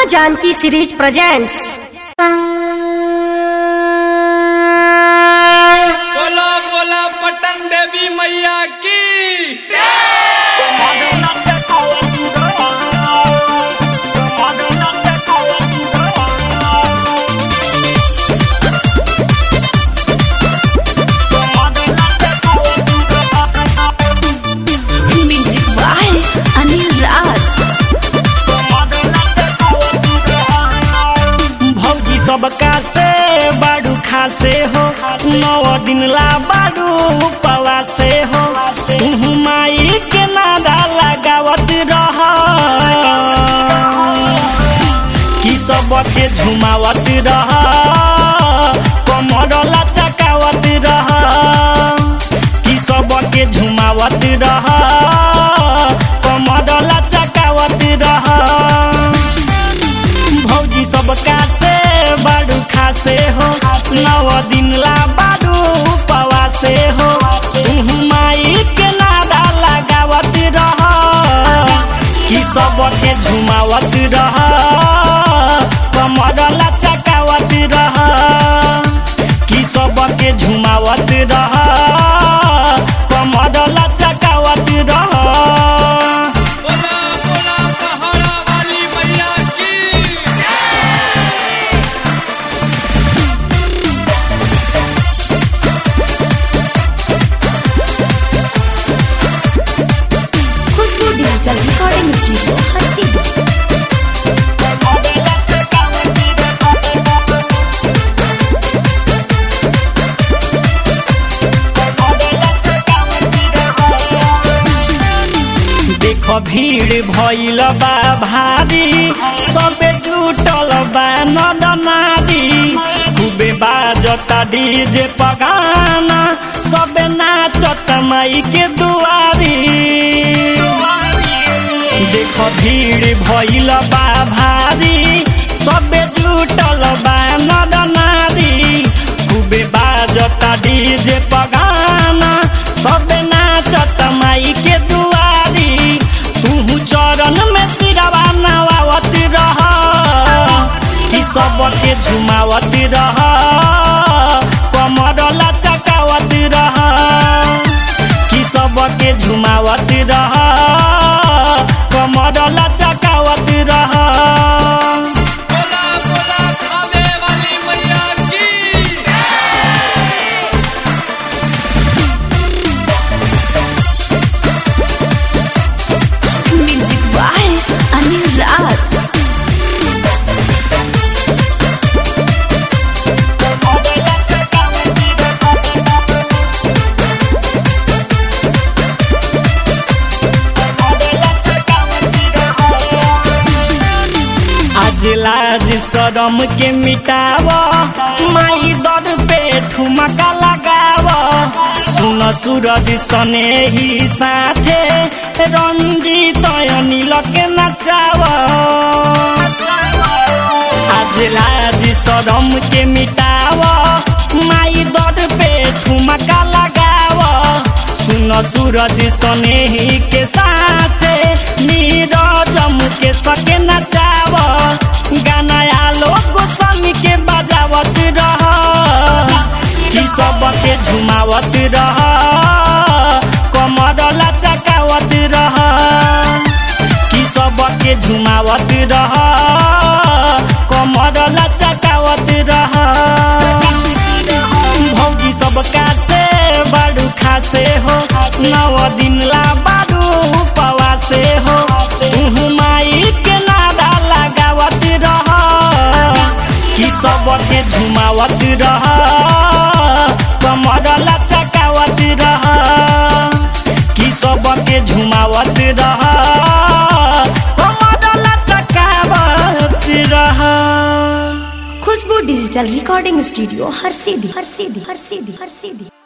माँ Janaki series presents बोला बोला पटन देवी मैया की म्यूजिक बाय अनिल राज भौजी सबका से बाडू खासे हो नौ दिन ला बाडू पवा से हो तुहु माई के नादा लगावत रह की सबके झुमावत रह कमर लचकावत रह की सबके झुमावत रह कमर लचकावत रह भौजी सबका से बाडू खासे हो नव दिन ला बाडू पवा से हो तुहु माई के नादा लगावत रह कि सबके झुमावत रह कमर लचकावत रह कि सबके झुमावत रह कमर लचकावत रह बोला बोला पहाड़ा वाली मैया की खुशबू डिजिटल रिकॉर्डिंग स्टूडियो हस्ती देख भीड़ भइल बा भारी सबे जुटल बा नदनारी खूबे बाजता डीजे पगाना सबे नाचत माई के दुआरी देख भीड़ भइल बा भारी सबे जुटल बा नदनारी खूबे बाजता डीजे पगाना सबे नाचत माई के दुआरी तू चरण में सिरवा नवावत रह ई सबके झुमावत रह कमर लचकावत रह कि सबके झुमावत रह कमर लचकावत रह बोला बोला खावे वाली मैया की म्यूजिक बाय अनिल राज आज लाज शरम के मिटाव माई दर पे ठुमका लगाव सुन सूरज सने ही साथे रंजीत अनिल के नचाव आज लाज शरम के मिटाव माई दर पे ठुमका लगाव सुन सूरज सने ही के साथे नीरज के सके नचाव गाना आलो गोस्वामी के बजावत रह कि सबके झुमावत रह कमर लचकावत रह कि सबके झुमावत रह कमर लचकावत रह भौजी सबका से बाडू खासे हो नव दिन ला बाडू पवा से हो तुहु माई के नादा लगावत रह कि सबके झुमावत रह कमर लचकावत रह कि सबके झुमावत रह कमर लचकावत रह खुशबू डिजिटल रिकॉर्डिंग स्टूडियो हर सीधी हर सीधी हर सीधी हर सीधी